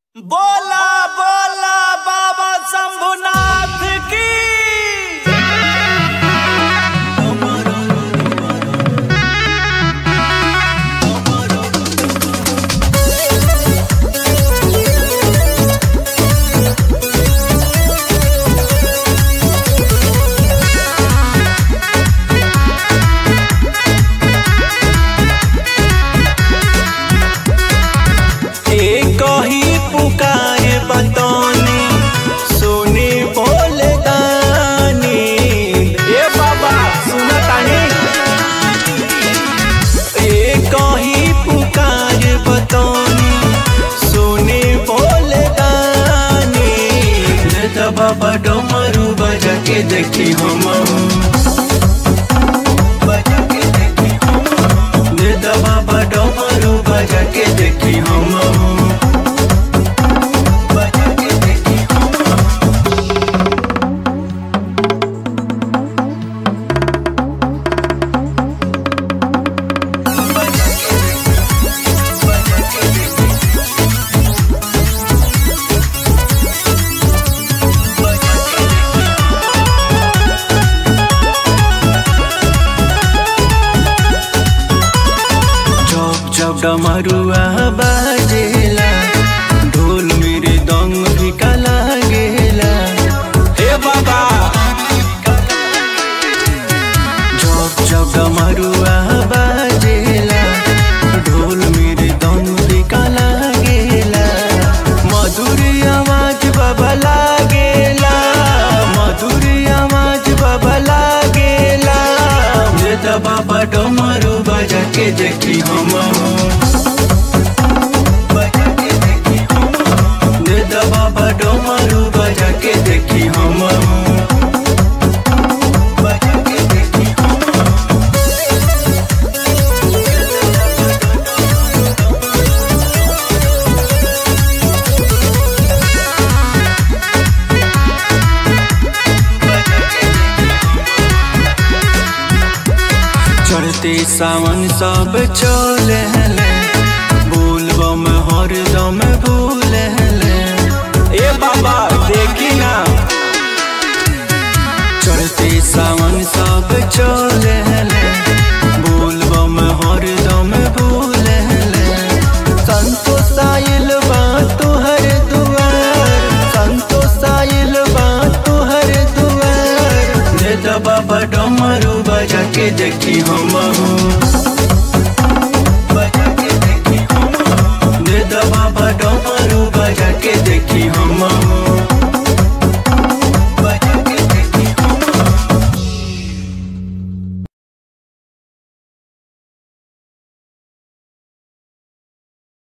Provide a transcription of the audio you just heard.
बोला बोला बाबा शंभुनाथ की एक ही पुकार बतौनी सुनी बोल दानी ए बाबा सुनतानी एक ही पुकार बतौनी सुनी बोल दानी ले तो बाबा डमरू बजा के देखी हम बजा के देखी हम ले तो बाबा डमरू बजा के देखी हम बजा के देखी हम जब जब डमरुआ बाजेला ढोल मेरे दंग फिका लागेला हे बाबा जब जब डमरुआ बाजेला ढोल मेरे दंग फिका लागेला मधुर आवाज बाबा लागेला मधुर आवाज बाबा लागेला ये तो बाबा डमरू बजा के देखी हम बजा के देखी हम ये तो बाबा डमरू बजा के देखी हम बजा के देखी हम चढ़ते सावन सब चले बोलबम हरदम भूले ए बाबा देखी ना चढ़ते सावन सब चले बोलबम हरदम भूले संतोष आइल बा तुहर दुआर संतोष आइल बा तुहर दुआर दे दो बाबा डमरू बजा के देखी हम